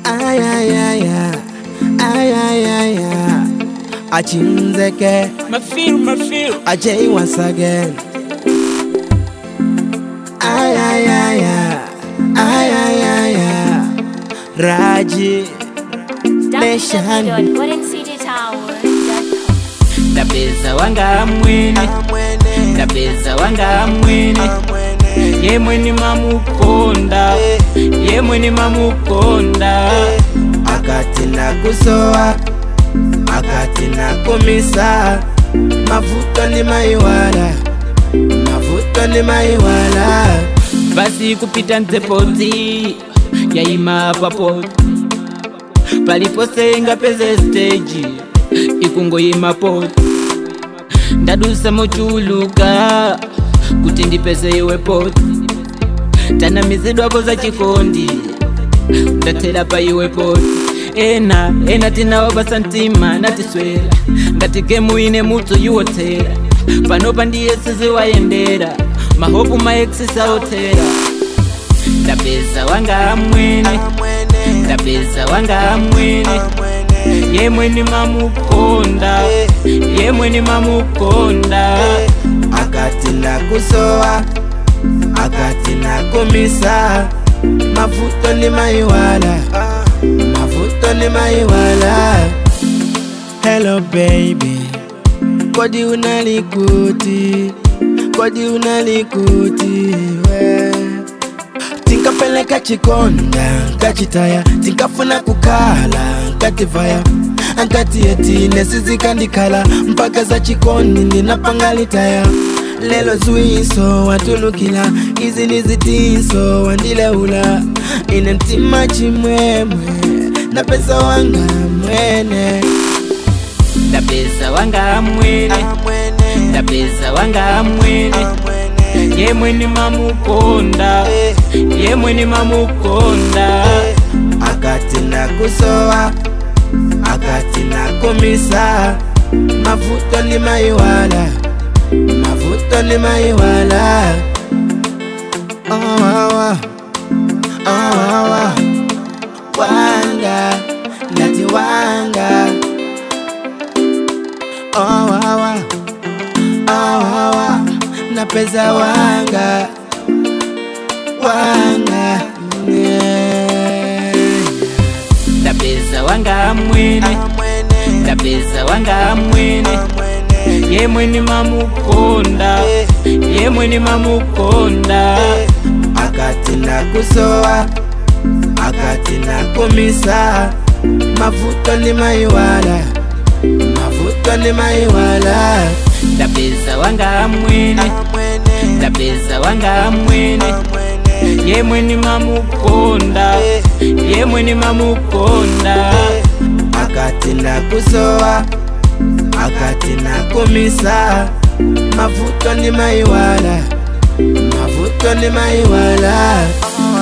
Ay, ay, ay, ay. Ay, ay, ay, ay. Achimzeke. My feel, my feel. Ajay once again. Ay, ay, ay, ay. Ay, ay, ay, ay. Raji. Nation. www.goldencitytower.com. Ndapeza wanga mwene, ndapeza wanga mwene. Ye mwene mamukonda, ye mwene mamukonda. akati nakusowa akati nakumisa mavuto ni maiwala mavuto ni maiwala Basi kupita nzepoti, yaima papo. Paliposenga peze stage, ikungoyima poti. Ndadusa mochuluka, kuti ndipeze iwe poti. Tanamizidwapo za chikondi, ndatela pa iwe poti. ena ena tinaopa santima natiswera ngati gemu ine mutso yuwotera panopa ndiye siziwayendera mahopu maexisaotera ndapeza wanga mwene ndapeza wanga mwene yemweni mamukonda yemweni mamukonda akati nakusowa akati nakumisa mavuto ni maiwala mavuto ni maiwala hello baby kodi unalikuti kodi unalikuti we tinkapeleka chikonda nkachitaya tinkafuna kukala nkativaya ankati eti nesizikandikhala mpaka za chikondi ndinapangalitaya lelo zwiso watulukila izi ni zitinso wandileula ine mtima chimwemwe na pesa wanga mwene ndapeza wanga mwene ndapeza wanga mwene yemweni mamukonda yemweni mamukonda akati nakusowa akati nakumisa mavuto ni maiwala mavuto ni maiwala oh, wawa. Oh, wawa. wanga nati wanga oh, wawa. Oh, wawa. napeza wanga wanga yeah. ndapeza wanga mwene ndapeza wanga mwene yemweni mamukonda yemweni mamukonda akati nakusowa akati nakumisa mavuto ni maiwala mavuto ni maiwala ndapeza wanga mwene ndapeza wanga mwene yemweni mamukonda yemweni mamukonda akati nakusowa akati nakumisa mavuto ni maiwala mavuto ni maiwala